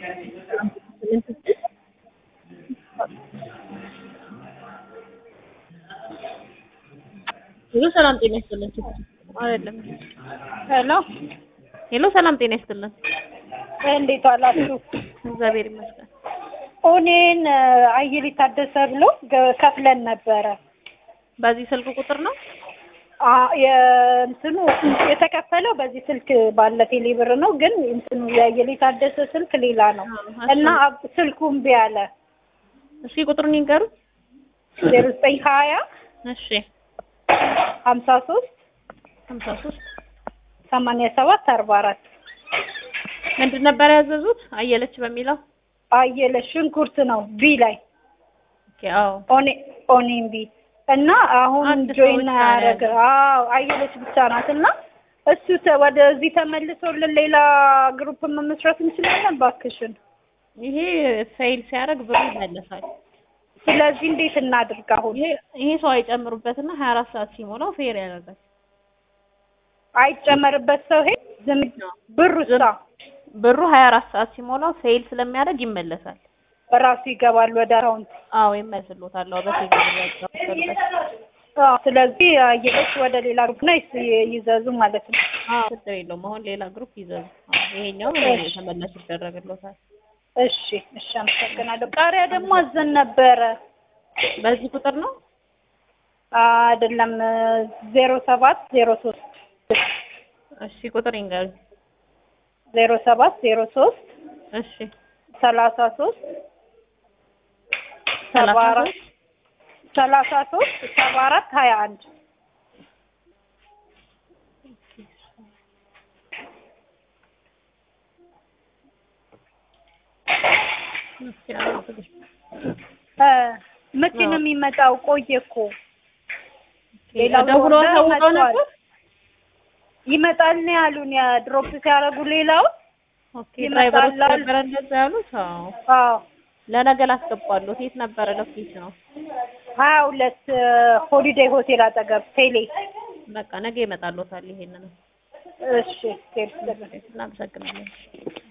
ሄሎ ሰላም ጤና ይስጥልን። አይደለም ሄሎ ሄሎ ሰላም ጤና ይስጥልን። እንዴት ዋላችሁ? እግዚአብሔር ይመስገን። ኦኔን አየለ ታደሰ ብሎ ገ- ከፍለን ነበረ። በዚህ ስልክ ቁጥር ነው? አ- የእንትኑ የተከፈለው በዚህ ስልክ ባለ ቴሌ ብር ነው፣ ግን እንትኑ የአየለ ታደሰ ስልክ ሌላ ነው አዎ፣ እና አብ- ስልኩ እምቢ አለ። እስኪ ቁጥሩን ይንገሩ። ዜሮ ዘጠኝ ሀያ እሺ ሀምሳ ሶስት ሀምሳ ሶስት ሰማንያ ሰባት አርባ አራት ምንድን ነበር ያዘዙት? አየለች በሚለው አየለ ሽንኩርት ነው ቢ ላይ ኦኬ። አዎ ኦኔ ኦኔን ቢ እና አሁን አንድ ሰው ጆይን ብቻ ያደረገ ነው አዎ አየለች ብቻ ናት እና እሱ ተ- ወደዚህ ተመልሶልን ሌላ ግሩፕ መመስረት እንችላለን ባክሽን ይሄ ፌይል ሲያደርግ ብሩ ይመለሳል። ስለዚህ እንዴት እናድርግ አሁን ይሄ ይሄ ሰው አይጨምሩበትና 24 ሰዓት ሲሞላው ፌር ያደርጋል። አይጨመርበት ሰው ሄድ ዝም ነው። ብሩ ሳ ብሩ 24 ሰዓት ሲሞላው ፌይል ስለሚያደርግ ይመለሳል። በራሱ ይገባል ወደ አካውንት አዎ ይመልስሎታል። አዎ በፌይል ያደርጋል። አዎ ስለዚህ አየለች ወደ ሌላ ግሩፕ ና ይዘዙ ማለት ነው አዎ ችግር የለውም። አሁን ሌላ ግሩፕ ይዘዙ። አዎ ይሄኛው ተመላሽ ይደረግሎታል። እሺ እሺ አመሰግናለሁ ቃሪያ ደግሞ አዘን ነበረ በዚህ ቁጥር ነው? አይደለም ዜሮ ሰባት ዜሮ ሶስት እሺ ቁጥር ይንገሩ። ዜሮ ሰባት ዜሮ ሶስት እሺ ሰላሳ ሶስት ሰባ ሰላሳ አራት ሶስት ሰላሳ ሶስት ሰባ አራት ሀያ አንድ እስኪ አዎ፣ እ መቼ ነው የሚመጣው? ቆየ እኮ ሌላው ደውሎ ኦርደር አሳውቀው መጥቷል። ነበር? ይመጣል ነው ያሉን። ያ ድሮፕ ሲያደርጉ ሌላው ኦኬ ይመጣል ድራይቨሮች አሉ። ነበረ እንደዛ ያሉት? አዎ አዎ ለነገ ላስገባለሁ። የት ነበረ ሎኬሽን ነው? ሀያ ሁለት ሆሊዴይ ሆቴል አጠገብ ቴሌ። በቃ ነገ ይመጣልዎታል። ይሄንን እሺ ቴል እናመሰግናለን።